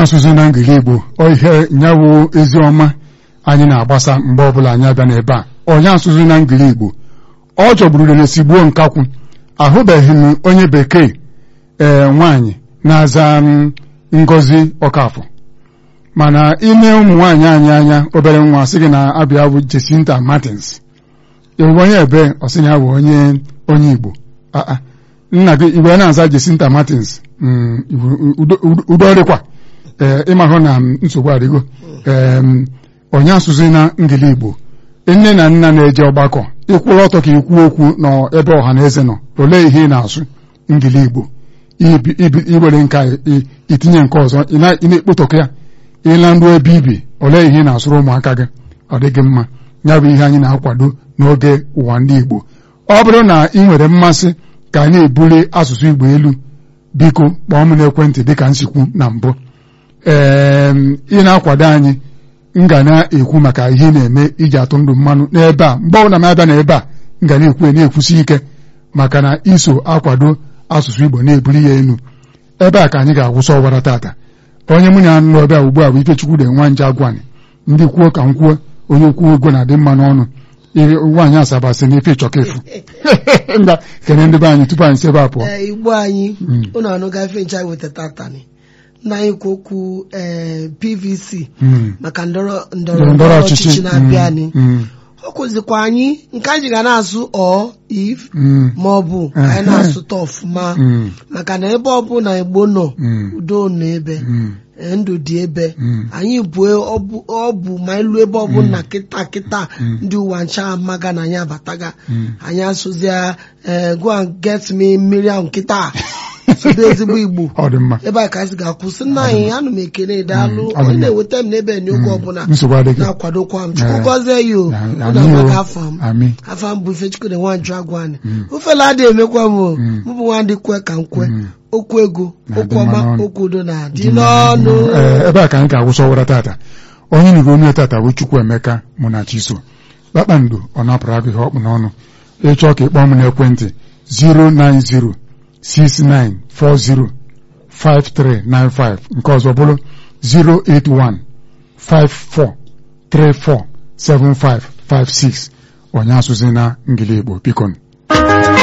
asụsụ na ngili Igbo ọ ihe nyawụ ezi ọma anyị na-agbasa mgbe ọbụla anyị abịa n'ebe a onye asụsụ na ngili Igbo ọ chọgburu rere gbuo nkakwụ ahụbeghị m onye bekee ee nwaanyị na-aza Ngozi Ọkafọ mana ime ụmụ nwaanyị anyị anya obere nwa sị gị na abịa bụ Jesinta Martins ịbụ onye ebe ọ sị ya bụ onye onye Igbo aa nna gị igwe na-aza Jesinta Martins udo dịkwa ee ịmahụ na nsogbu adịgo ee onye asụsụ na ngili Igbo nne na nna na-eje ọgbakọ ịkwụrụ ọtọ ka ikwu okwu n'ebe ọha na eze nọ olee ihe ị na-asụ ngili Igbo iwere nka itinye nke ọzọ ị na-ekpotọkọ ya ịla nru ebe ibi olee ihe ị na-asụrụ ụmụaka gị ọ dịghị mma ya bụ ihe anyị na-akwado n'oge ụwa ndị Igbo ọ bụrụ na ị nwere mmasị ka anyị ebuli asụsụ Igbo elu biko kpọọ m n'ekwentị dịka nsikwu na mbụ ee ị na-akwado anyị m ga na-ekwu maka ihe na-eme iji atụ ndụ mmanụ n'ebe a mgbe ọbụla m abịa n'ebe a m ga na-ekwu na-ekwusi ike maka na iso akwado asụsụ Igbo na-ebuli ya elu ebe a ka anyị ga-agwụsị ọwara tata onye mụ na nọ ebe a ugbu a bụ Ifechukwu de nwa nje agwani ndị kwuo ka m kwuo onye kwuo ego na-adị mma n'ọnụ nwaanyị asaba sị na ife ịchọka efu mba kene ndị be anyị tupu anyị si ebe a pụọ igbo anyị ụnụ anụga ife ncha weta tatani nna anyị kwu okwu PVC maka ndọrọ ndọrọ ọchịchị na-abịa anyị ọ kụzikwa anyị nke anyị ga na-asụ ọ if ma ọ bụ anyị na-asụta ọfụma maka na ebe ọbụla Igbo nọ udo nọ ebe ndụ dị ebe anyị bụ ọ bụ ma elu ebe ọbụla kịta kịta ndị ụwa ncha amaga na anyị abataga anyị asụzia go and get me mmiri ahụ kịta sụdo ezigbo Igbo ebe a ka anyị ga-akwụsị nna anyị anụ m ekele daalụ onye na-eweta m n'ebe n'oge ọbụla na-akwadokwa m chukwu gọzie ya o na-amaga afọ m afọ m bụ Ifechukwu de nwanju agwani ofela adịghị emekwa m o mụ bụ nwandị kwe ka m kwe okwu ego okwu ọma okwu udo na-adị n'ọnụ ebe a ka anyị ga-agwụsị ọwara tata onye nyigo onye tata bụ Chukwu Emeka mụ na Chiso kpakpando ọ napụrụ agụ ihe ọkpụ n'ọnụ ịchọọ ka ịkpọọ m n'ekwentị 090 69405395 nke ọzọ bụrụ 08154347556 onye asụzi na ngili Igbo biko